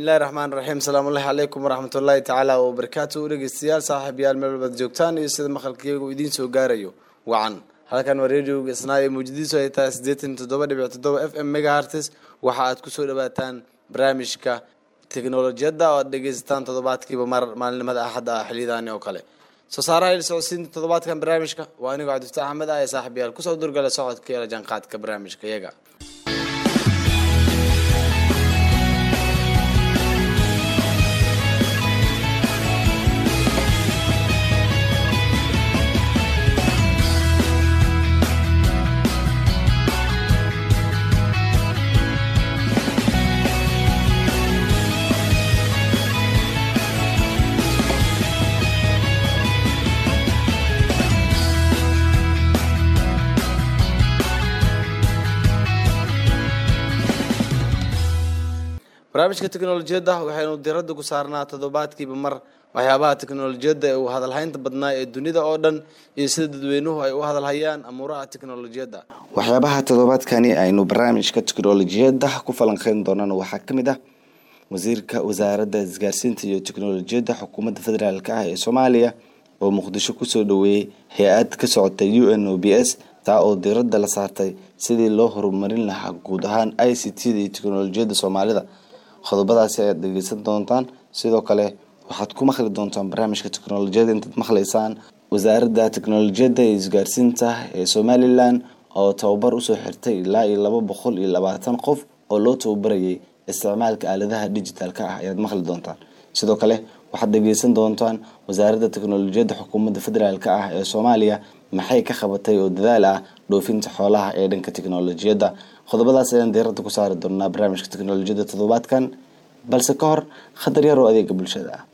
bismillahi raxmaan raxiim salaamullahi calaykum waraxmatullaahi tacaala wabarakaatu dhegeystayaal saaxiibayaal meel walbaad joogtaan iyo sida maqalkiygu idiin soo gaarayo wacan halkan waa radioga isnaa ee muujadiisu ay tahay siddeetan toddoba dhibic toddoba f m megahartes waxa aad kusoo dhawaataan barnaamijka teknolojiyadda oo aad dhegeysataan toddobaadkiiba mar maalinimada axadda ah xiliyadaani oo kale soo saaraha il socodsiinta toddobaadkan barnaamijka waa anigoo cabdifataax axmed ah ee saaxiibayaal kusoo durgala socodka iyo la jaanqaadka barnaamijka iyaga barnaamijka teknolojiyadda waxaynu diradda ku saarnaa toddobaadkiiba mar waxyaabaha teknolojiyadda ee uu hadalhaynta badnaa ee dunida oo dhan iyo sida dadweynuhu ay u hadalhayaan amuuraha teknolojiyadda waxyaabaha toddobaadkani aynu barnaamijka teknolojiyadda ku falanqeyn doonana waxaa ka mid ah wasiirka wasaaradda isgaarsiinta iyo teknolojiyadda xukuumadda federaalk ah ee soomaaliya oo muqdisho kusoo dhaweeyey hay-ad ka socota u n o b s taa oo diradda la saartay sidii loo horumarin lahaa guud ahaan i c t da iyo teknolojiyadda soomaalida qodobadaasi ayaad dhegeysan doontaan sidoo kale waxaad ku maqli doontaan barnaamijka teknolojiyadda intaad maqlaysaan wasaaradda teknolojiyadda iyo isgaarsiinta ee somalilan oo tababar usoo xirtay ilaa iyo laba boqol iyo labaatan qof oo loo tababarayay isticmaalka aaladaha digitalka ah ayaad maqli doontaan sidoo kale waxaad dhegeysan doontaan wasaaradda teknolojiyadda xukuumadda federaalk ah ee soomaaliya maxay ka qabatay oo dadaal ah dhoofinta xoolaha ee dhanka teknolojiyadda qodobadaas ayaan diiradda ku saari doonaa barnaamijka teknolojiyadda toddobaadkan balse ka hor khatar yar oo adeega bulshada ah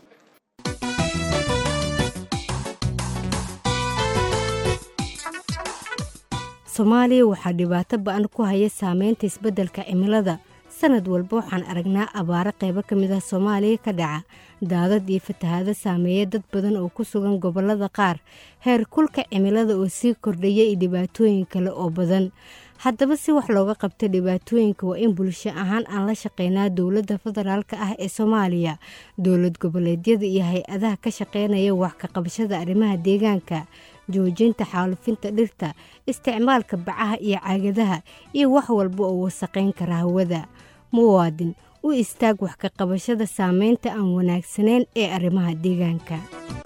soomaaliya waxaa dhibaato ba-an ku haya saameynta isbeddelka cimilada sanad walba waxaan aragnaa abaaro qaybo ka mid ah soomaaliya ka dhaca daadad iyo fatahaado saameeya dad badan oo ku sugan gobollada qaar heer kulka cimilada oo sii kordhaya iyo dhibaatooyin kale oo badan haddaba si wax looga qabta dhibaatooyinka waa in bulsho ahaan aan la shaqeynaa dowladda federaalka ah ee soomaaliya dowlad goboleedyada iyo hay-adaha ka shaqeynaya wax ka qabashada arrimaha deegaanka joojinta xaalufinta dhirta isticmaalka bacaha iyo caagadaha iyo wax walba oo wasaqayn kara hawada muwaadin u istaag wax ka qabashada saameynta aan wanaagsanayn ee arrimaha deegaanka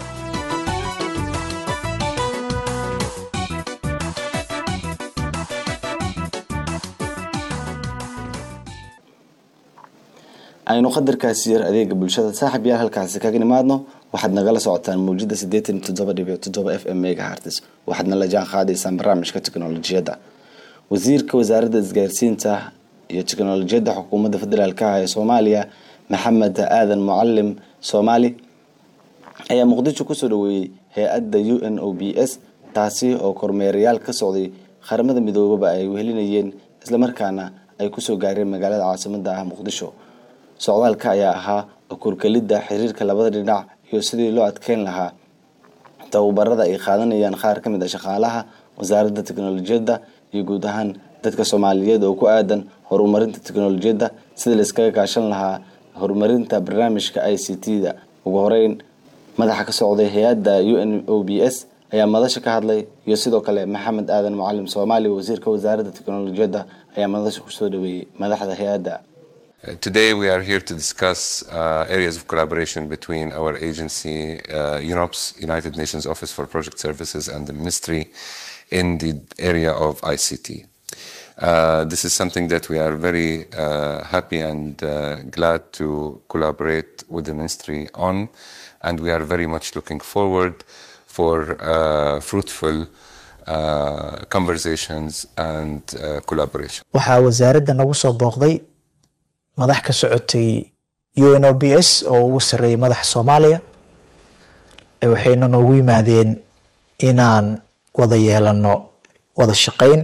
aynu qadarkaasi yar adeega bulshada saaxib yaal halkaasi kaga nimaadno waxaad nagala socotaan mawjada siddeetan toddoba dhibic toddoba f m megahartes waxaadna la jaan qaadaysaan barnaamijka teknolojiyadda wasiirka wasaaradda isgaarsiinta iyo teknolojiyadda xukuumadda federaalk ah ee soomaaliya maxamed aadan mucalim soomaali ayaa muqdisho kusoo dhaweeyey hay-adda u n o b s taasi oo kormeerayaal ka socday qaramada midoobaba ay wehelinayeen islamarkaana ay kusoo gaareen magaalada caasimada ah muqdisho socdaalka ayaa ahaa okurkelidda xiriirka labada dhinac iyo sidii loo adkeyn lahaa tababarada ay qaadanayaan qaar ka mid a shaqaalaha wasaaradda teknolojiyadda iyo guud ahaan dadka soomaaliyeed oo ku aadan horumarinta teknolojiyadda sidii laiskaga kaashan lahaa horumarinta barnaamijka i c t da ugu horeyn madaxa ka socday hay-adda u n o b s ayaa madasha ka hadlay iyo sidoo kale maxamed aadan mucalim soomaali wasiirka wasaaradda teknolojiyadda ayaa madasha kusoo dhaweeyey madaxda hay-adda Uh, today we are here to discuss uh, areas of collaboration between our agency, uh, UNOPS, United Nations Office for Project Services, and the Ministry in the area of ICT. this is something that we are very happy and glad to collaborate with the Ministry on, and we are very much looking forward for fruitful conversations and collaboration. waxaa wasaaradda nagu soo booqday madax ka socotay u n o b s oo ugu sarreeyay madaxa soomaaliya waxayna noogu yimaadeen inaan wada yeelano wada shaqeyn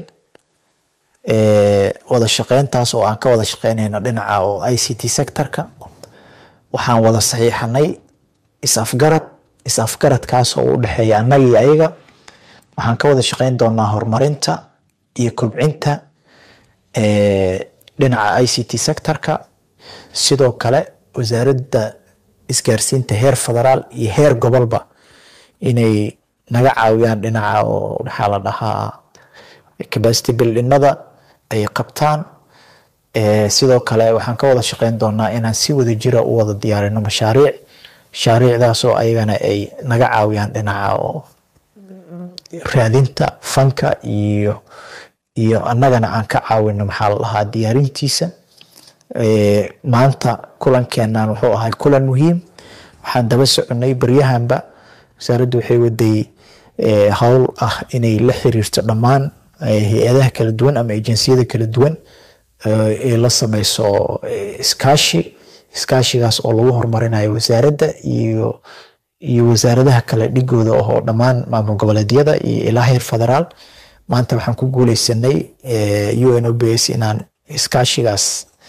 wada shaqeyntaas oo aan ka wada shaqeynayno dhinaca oo i c t sectorka waxaan wada saxiixanay is-afgarad is-afgaradkaas oo u dhexeeya annaga iyo ayaga waxaan ka wada shaqeyn doonaa horumarinta iyo kobcinta dhinaca i c t sectorka sidoo kale wasaaradda isgaarsiinta heer federaal iyo heer gobolba inay naga caawiyaan dhinaca oo maxaa la dhahaa capacity buildinada ay qabtaan sidoo kale waxaan ka wada shaqeyn doonaa inaan si wada jira u wada diyaarino mashaariic mashaariicdaasoo ayagana ay naga caawiyaan dhinaca oo raadinta fanka iyo iyo annagana aan ka caawino maxaa la dhahaa diyaarintiisa maanta kulankeenan wuxuu ahay kulan muhiim waxaan daba soconay baryahanba wasaaraddu waxay waday howl ah inay la xiriirto dhammaan hay-adaha kala duwan ama ejensiyada kala duwan ee la sameyso iskaashi iskaashigaas oo lagu horumarinayo wasaaradda iyo iyo wasaaradaha kale dhigooda oo dhammaan maamul goboleedyada iyo ilaa heer federaal maanta waxaan ku guuleysanay u n o b s inaan iskaashigaas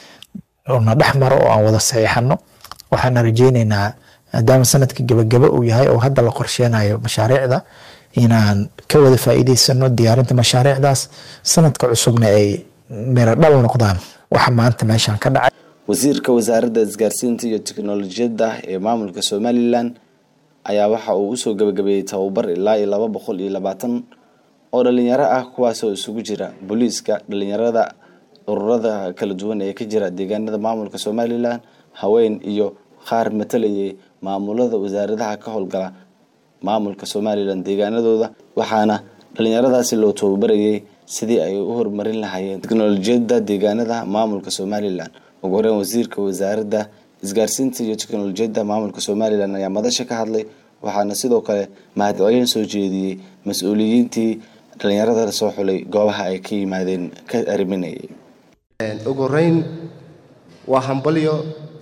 na dhex maro oo aan wada saxiixano waxaana rajeyneynaa maadaama sanadka gebagaba uu yahay oo hadda la qorsheynayo mashaariicda inaan ka wada faa'iideysano diyaarinta mashaariicdaas sanadka cusubna ay miro dhal noqdaan waxa maanta meeshan ka dhacay wasiirka wasaaradda isgaarsiinta iyo tiknolojiyadda ee maamulka somalilan ayaa waxa uu usoo gabagabeeyey tababar ilaa iyo laba boqol iyo labaatan oo dhalinyaro ah kuwaasoo isugu jira booliiska dhalinyarada ururada kala duwan ee ka jira deegaanada maamulka somalilan haween iyo qaar matalayay maamulada wasaaradaha ka howlgala maamulka somalilan deegaanadooda waxaana dhalinyaradaasi loo tababarayay sidii ay u horumarin lahaayeen teknolojiyadda deegaanada maamulka somalilan ugu horeyn wasiirka wasaaradda isgaarsiinta iyo teknolojiyadda maamulka somalilan ayaa madasha ka hadlay waxaana sidoo kale mahadcelin soo jeediyey mas-uuliyiintii dhalinyarada soo xulay goobaha ay ka yimaadeen ka ariminayay ugu horeyn waa hambalyo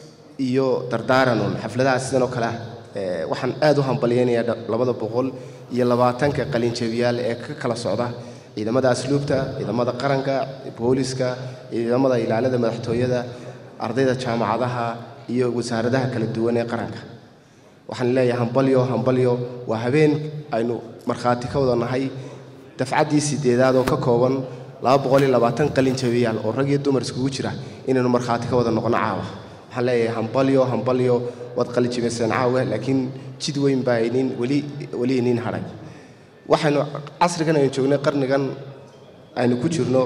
iyo dardaaran un xafladaha sidan oo kale ah waxaan aad u hambalyaynayaa labada boqol iyo labaatanka qalinjabiyaal ee ka kala socda ciidamada asluubta ciidamada qaranka booliska ciidamada ilaalada madaxtooyada ardayda jaamacadaha iyo wasaaradaha kala duwan ee qaranka waxaan leeyahay hambalyo hambalyo waa habeen aynu markhaati ka wada nahay dafcaddii sideedaad oo ka kooban laba boqol iyo labaatan qalin jabiyaal oo rag iyo dumar iskugu jira inaynu markhaati ka wada noqono caawa waxaan leeyahay hambalyo hambalyo waad qalinjabiyseen caawa laakiin jid weyn baa inin weli weli inin hadhay waxaynu casrigan aynu joognay qarnigan aynu ku jirno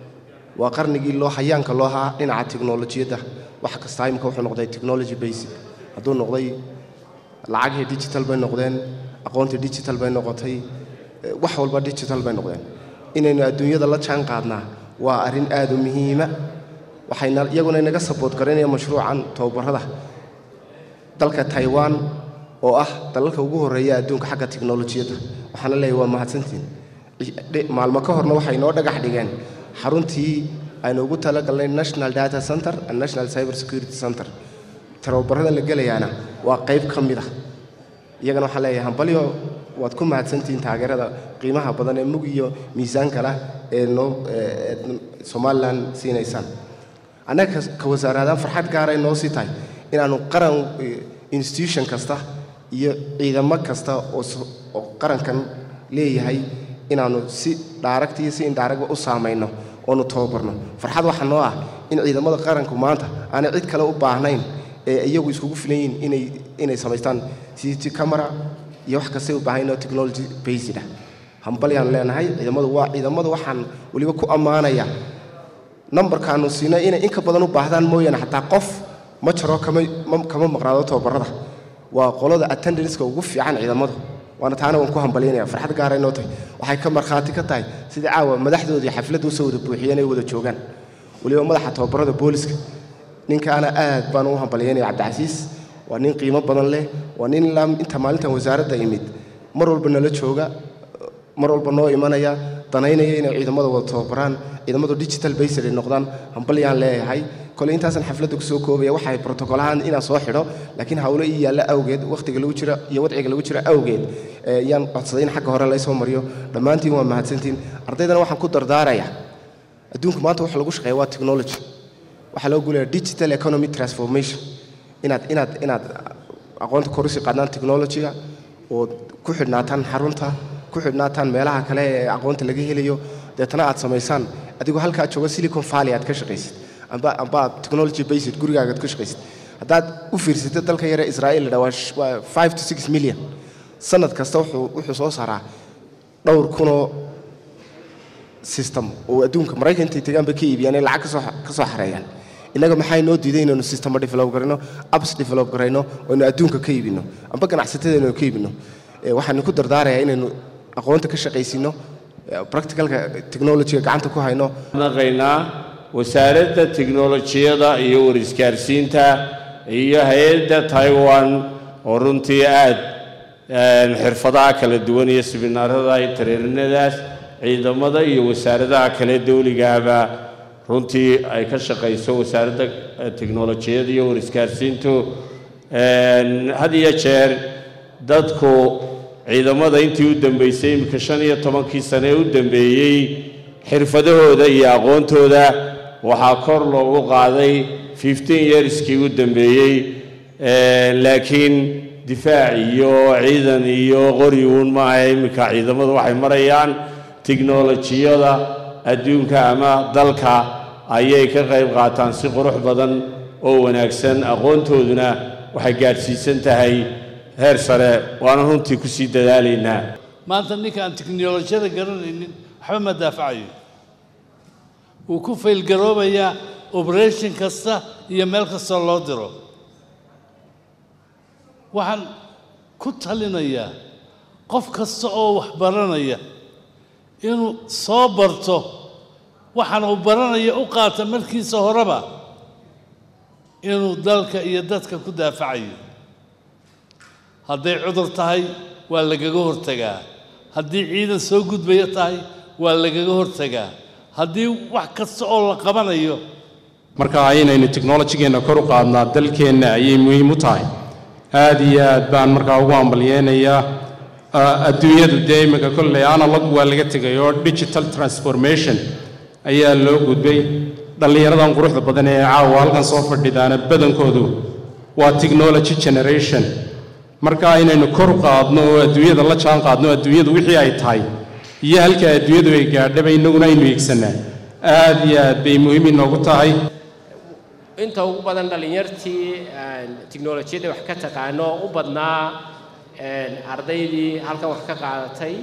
waa qarnigii loo hayaanka loo haa dhinaca tiknolojiyadda wax kasta imika wuxuu noqday technology basic hadduu noqday lacagihii digital bay noqdeen aqoontii digital bay noqotay wax walba digital bay noqdeen inaynu adduunyada la jaan qaadnaa waa arrin aad u muhiima waxayna iyaguna inaga saboot garaynaya mashruucan tababarada dalka taiwan oo ah dalalka ugu horreeya adduunka xagga tiknolojiyadda waxaana leeyahy waa mahadsantiin maalmo ka horna waxay noo dhagax dhigeen xaruntii aynu ugu talagalnay national data center and national cyber security center tababarada la gelayaana waa qayb ka mid ah iyagana waxaan leeyahay hambalyo waad ku mahadsantihiin taageerada qiimaha badan ee mug iyo miisaanka lah ee noo somalilan siinaysaan annaga ka wasaaraadaan farxad gaaray noo sii tahay inaannu qaran institution kasta iyo ciidamo kasta oo qarankan leeyahay inaannu si dhaaragta iyo si indhaaragba u saamayno oonu tababarno farxad waxaa noo ah in ciidamada qaranku maanta aanay cid kale u baahnayn ee iyagu iskugu filan yihiin inay inay samaystaan ct camera iyo wax kastay u baahan oo technology based ah hambalyaan leenahay ciidamadu waa ciidamadu waxaan weliba ku ammaanaya nambarkaanu siinay inay inka badan u baahdaan mooyaane xataa qof ma jaro kama kama maqnaado tababarada waa qolada attendanceka ugu fiican ciidamadu waana taana waan ku hambalyaynaya farxad gaara inoo tahay waxay ka markhaati ka tahay sidii caawa madaxdoodii xafladda usoo wada buuxiyeen ay wada joogaan weliba madaxa tababarada booliska ninkaana aad baan u hambalyaynaya cabdicasiis waa nin qiimo badan leh waa nin ilaa inta maalintan wasaaradda imid mar walba nala jooga mar walba noo imanaya danaynaya inay ciidamada wada tababaraan ciidamadu digital based ay noqdaan hambalyaan leeyahay kole intaasan xafladda kusoo koobaya waxay protocolahaan inaan soo xidho laakiin hawlo ii yaalla awgeed wakhtiga lagu jira iyo wadciga lagu jira awgeed yaan codsaday in xagga hore laysoo mariyo dhammaantiin waa mahadsantiin ardaydana waxaan ku dardaaraya adduunku maanta waxa lagu shaqeeya waa technology waxaa loo guulaya digital economy transformation inaad inaad inaad aqoonta korusi qaadnaan technologyga oo ku xidhnaataan xarunta ku xidhnaataan meelaha kale ee aqoonta laga helayo deetana aad samaysaan adigoo halkaa jooga silicon valley aad ka shaqaysid amba amba technology based gurigaaga aad ka shaqaysid haddaad u fiirsatay dalkan yare israa'iil la waa five to six million sanad kasta wuxuu wuxuu soo saaraa dhowr kunoo system oo adduunka maraykan intay tegaan bay ka iibiyaan ee lacag kasoo ka soo xareeyaan innaga maxay noo diiday inaynu systema develop garayno apps develop garayno oo aynu adduunka ka iibino amba ganacsatada inaynu ka iibino waxaan ku dardaarayaa inaynu aqoonta ka shaqaysiino practicalka technologyga gacanta ku hayno naqaynaa wasaaradda tiknolojiyada iyo warisgaarsiinta iyo hay-adda taiwan oo runtii aad xirfadaha kala duwan iyo sibinaarada iyo tareerinadaas ciidamada iyo wasaaradaha kale dawligaaba runtii ay ka shaqayso wasaaradda tiknolojiyada iyo warisgaarsiintu had iyo jeer dadku ciidamada intii u dambeysay iminka shan iyo tobankii sane ee u dambeeyey xirfadahooda iyo aqoontooda waxaa kor loogu qaaday fifteen yearskii u dambeeyey laakiin difaac iyo ciidan iyo qori uun maaha iminka ciidamadu waxay marayaan tiknolojiyada adduunka ama dalka ayay ka qayb qaataan si qurux badan oo wanaagsan aqoontooduna waxay gaadhsiisan tahay heer sare waana runtii ku sii dadaalaynaa maanta ninka aan tiknolojiyada garanaynin waxba ma daafacayo wuu ku faylgaroobayaa operation kasta iyo meel kastoo loo diro waxaan ku talinayaa qof kasta oo wax baranaya inuu soo barto waxaan uu baranaya u qaata markiisa horeba inuu dalka iyo dadka ku daafacayo hadday cudur tahay waa lagaga hortegaa haddii ciidan soo gudbaya tahay waa lagaga hortegaa haddii wax kasta oo la qabanayo marka inaynu technolojigeenna kor u qaadnaa dalkeenna ayay muhiim u tahay aad iyo aad baan markaa ugu ambalyeenayaa adduunyadu dee iminka kolley analog waa laga tegay oo digital transformation ayaa loo gudbay dhallinyaradan quruxda badan ee caawa halkan soo fadhidaana badankoodu waa technology generation marka inaynu kor u qaadno oo adduunyada la jaan qaadno adduunyadu wixii ay tahay iyo halka adduunyadu ay gaadhaba innaguna aynu eegsanaa aad iyo aad bay muhiim inoogu tahay inta ugu badan dhallinyartii tiknolojiyadda wax ka taqaano u badnaa ardaydii halkan wax ka qaadatay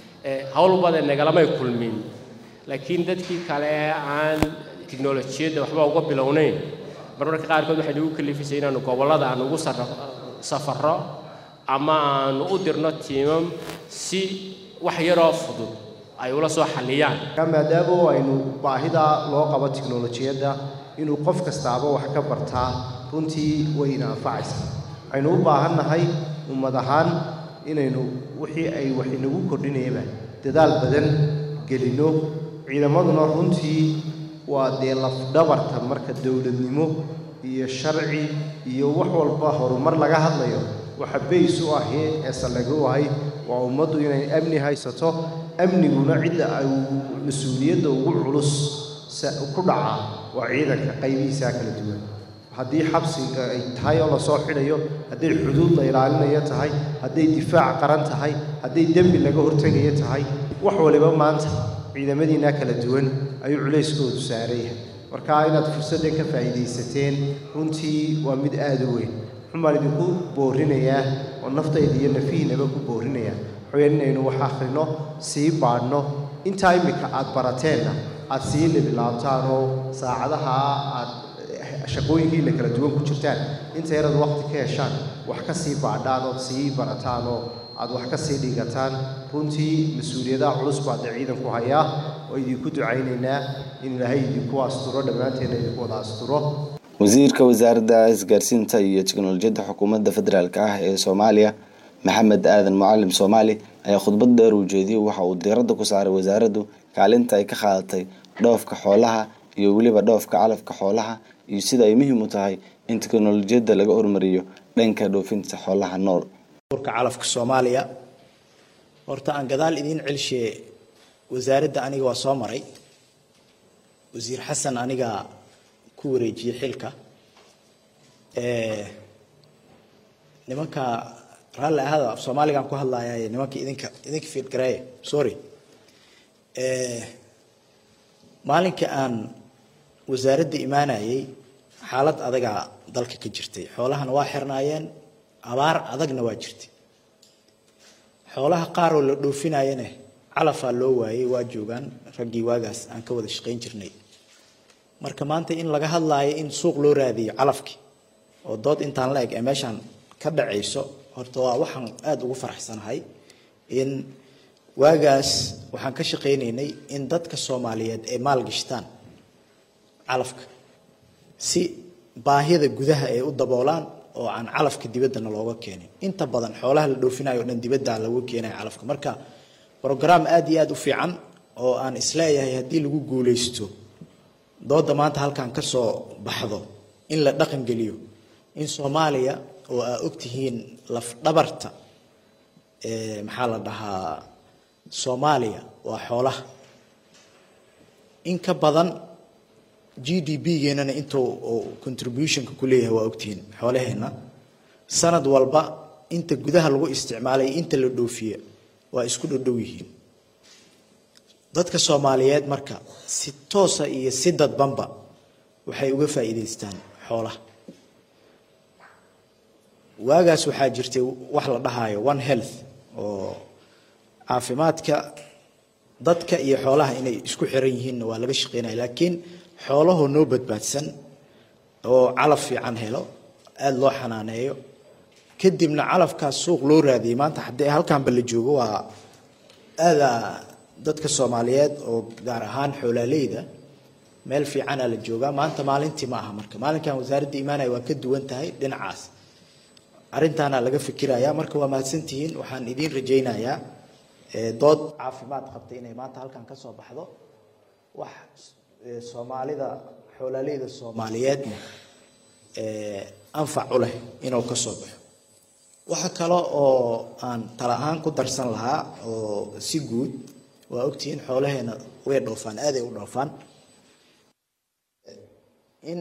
howl badan nagalamay kulmin laakiin dadkii kale aan tiknolojiyadda waxba uga bilownayn marmarka qaarkood waxay nagu kalifisay inaanu gobollada aan ugu safarro ama aanu u dirno tiimam si wax yaroo fudud ay ula soo xalliyaan maadaama aynu baahida loo qabo tiknolojiyadda inuu qof kastaaba wax ka bartaa runtii wayna anfacaysaa waxaynu u baahannahay ummad ahaan inaynu wixii ay wax inagu kordhinayaba dadaal badan gelinno ciidamaduna runtii waa dee lafdhabarta marka dowladnimo iyo sharci iyo wax walba horumar laga hadlayo waxa bays u ahi ee saldhig u ahay waa ummaddu inay amni haysato amniguna cidda ay mas-uuliyadda ugu culus ku dhaca waa ciidanka qaybihiisaa kala duwan haddii xabsiga ay tahay oo lasoo xidhayo hadday xuduud la ilaalinayo tahay hadday difaac qaran tahay hadday dembi laga hortegayo tahay wax waliba maanta ciidamadiinaa kala duwan ayuu culayskoodu saaran yahay marka inaad fursaddan ka faa'iidaysateen runtii waa mid aada u weyn xumaan idinku boorinayaa oo naftayda iyo nafihiinaba ku boorinayaa waxaweyaan inaynu wax akhrino sii baadhno intaa iminka aad barateenna aad sii libilaabtaan oo saacadaha aad shaqooyinkiina kala duwan ku jirtaan inta yaraad waqti ka heshaan wax ka sii baadhaan ood sii barataan oo aad wax ka sii dhigataan runtii mas-uuliyadaha culus baa dee ciidanku hayaa oo idinku ducaynaynaa in ilaahay idinku asturo dhammaanteenna idinku wada asturo wasiirka wasaaradda isgaarsiinta iyo teknolojiyadda xukuumadda federaalk ah ee soomaaliya maxamed aadan mucalim soomaali ayaa khudbad dheer uu jeediyey waxa uu diiradda ku saaray wasaaraddu kaalinta ay ka qaadatay dhoofka xoolaha iyo weliba dhoofka calafka xoolaha iyo sida ay muhiim u tahay in teknolojiyadda laga hormariyo dhanka dhoofinta xoolaha nool urka calafka soomaaliya horta aan gadaal idiin celshiye wasaaradda aniga waa soo maray wasiir xasan aniga ku wareejiyey xilka nimanka raalli ahada af soomaaligaan ku hadlaaya nimanka idinka idinka fiidgareeye sorry maalinka aan wasaaradda imaanayey xaalad adagaa dalka ka jirtay xoolahana waa xirnaayeen abaar adagna waa jirtay xoolaha qaar oo la dhoofinayana calafaa loo waayey waa joogaan raggii waagaas aan ka wada shaqayn jirnay marka maanta in laga hadlaayo in suuq loo raadiyo calafkii oo dood intaan la eg ee meeshaan ka dhacayso horta waa waxaan aada ugu faraxsanahay in waagaas waxaan ka shaqaynaynay in dadka soomaaliyeed ay maalgashtaan calafka si baahida gudaha ay u daboolaan oo aan calafka dibaddana looga keenin inta badan xoolaha la dhoofinayo o dhan dibadda lagu keenaya calafka marka brograam aada iyo aada u fiican oo aan isleeyahay haddii lagu guuleysto dooda maanta halkan ka soo baxdo in la dhaqan geliyo in soomaaliya oo aa ogtihiin lafdhabarta maxaa la dhahaa soomaaliya waa xoolaha in ka badan g d b geenana intuu contributionka ku leeyahay waa ogtihiin xoolaheenna sanad walba inta gudaha lagu isticmaalay inta la dhoofiye waa isku dhodhow yihiin dadka soomaaliyeed marka si toosa iyo si dadbanba waxay uga faa'iidaystaan xoolaha waagaas waxaa jirtay wax la dhahayo one health oo caafimaadka dadka iyo xoolaha inay isku xiran yihiinna waa laga shaqeynaya laakiin xoolahoo noo badbaadsan oo calaf fiican helo aada loo xanaaneeyo kadibna calafkaas suuq loo raadiyay maanta haddii halkanba la joogo waa aada dadka soomaaliyeed oo gaar ahaan xoolaaleyda meel fiicana la joogaa maanta maalintii ma aha marka maalinkan wasaaradda imaanaya waa ka duwan tahay dhinacaas arrintaana laga fikiraya marka waa mahadsantihiin waxaan idiin rajaynayaa dood caafimaad qabta inay maanta halkan ka soo baxdo wax soomaalida xoolaaleyda soomaaliyeedna anfac u leh inuu ka soo baxo waxa kale oo aan tala ahaan ku darsan lahaa oo si guud waa ogtihiin xoolaheena way dhoofaan aaday u dhoofaan in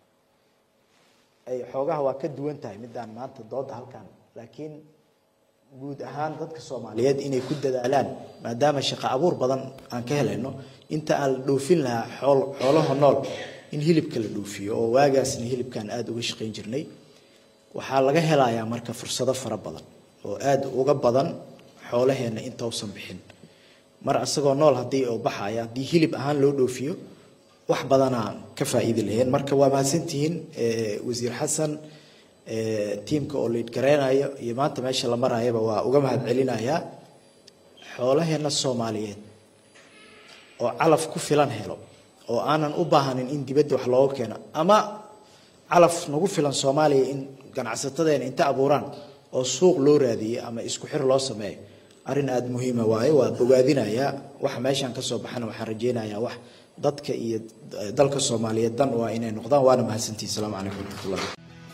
ay xoogaha waa ka duwan tahay midaan maanta dooda halkan laakiin guud ahaan dadka soomaaliyeed inay ku dadaalaan maadaama shaqo abuur badan aan ka helayno inta aan la dhoofin lahaa xool xoolaha nool in hilibka la dhoofiyo oo waagaasna hilibkan aada uga shaqayn jirnay waxaa laga helayaa marka fursado fara badan oo aada uga badan xoolaheenna intausan bixin mar isagoo nool haddii uu baxaya haddii hilib ahaan loo dhoofiyo wax badanaa ka faa'iidi laheen marka waa mahadsantihiin wasiir xasan tiimka oo liid gareynayo iyo maanta meesha la marayaba waa uga mahad celinayaa xoolaheenna soomaaliyeed oo calaf ku filan helo oo aanan u baahanin in dibadda wax looga keeno ama calaf nagu filan soomaaliya in ganacsatadeena inta abuuraan oo suuq loo raadiyey ama isku xir loo sameeyo arrin aada muhiima waaye waa bogaadinayaa waxa meeshaan ka soo baxana waxaan rajeynayaa wax dadka iyo dalka soomaaliyeed dan waa inay noqdaan waana mahadsantihin asalaamu calaykum waraxmatullahi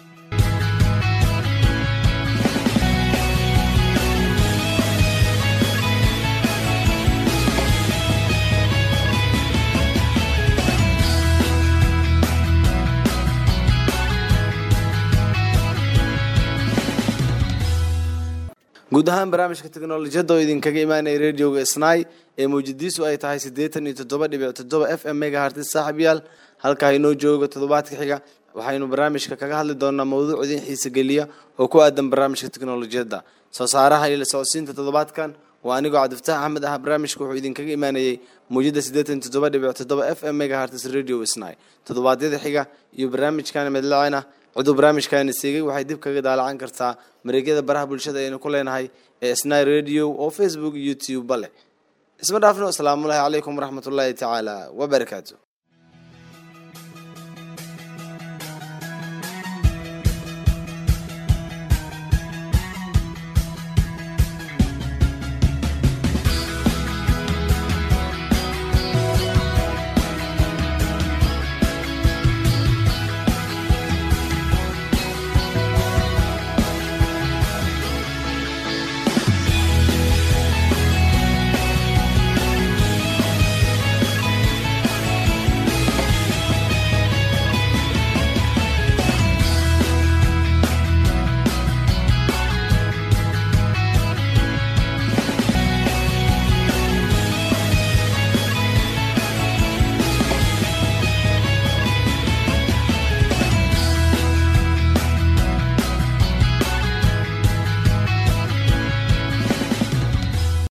guud ahaan barnaamijka teknolojiyadda oo idinkaga imaanaya radioga snai ee mawjadiisu ay tahay siddeetan iyo toddoba dhibic toddoba f m megahartis saaxib yaal halkaa inoo jooga toddobaadka xiga waxaynu barnaamijka kaga hadli doonaa mawduuc idin xiise geliya oo ku aadan barnaamijka teknolojiyadda soo saaraha iyo la socodsiinta toddobaadkan waa anigoo cabdifataax axmed ah barnaamijka wuxuu idinkaga imaanayay mawjada siddeetan iyo toddoba dhibic toddoba f m megahartis radio snai toddobaadyada xiga iyo barnaamijkan medlacena ciduu barnaamijkaani siigay waxay dib kaga daalacan kartaa mareegyada baraha bulshada aynu ku leenahay ee snai radio oo facebook youtube ba leh isma dhaafno asalaamullaahi calaykum waraxmatullaahi tacaala wabarakaatu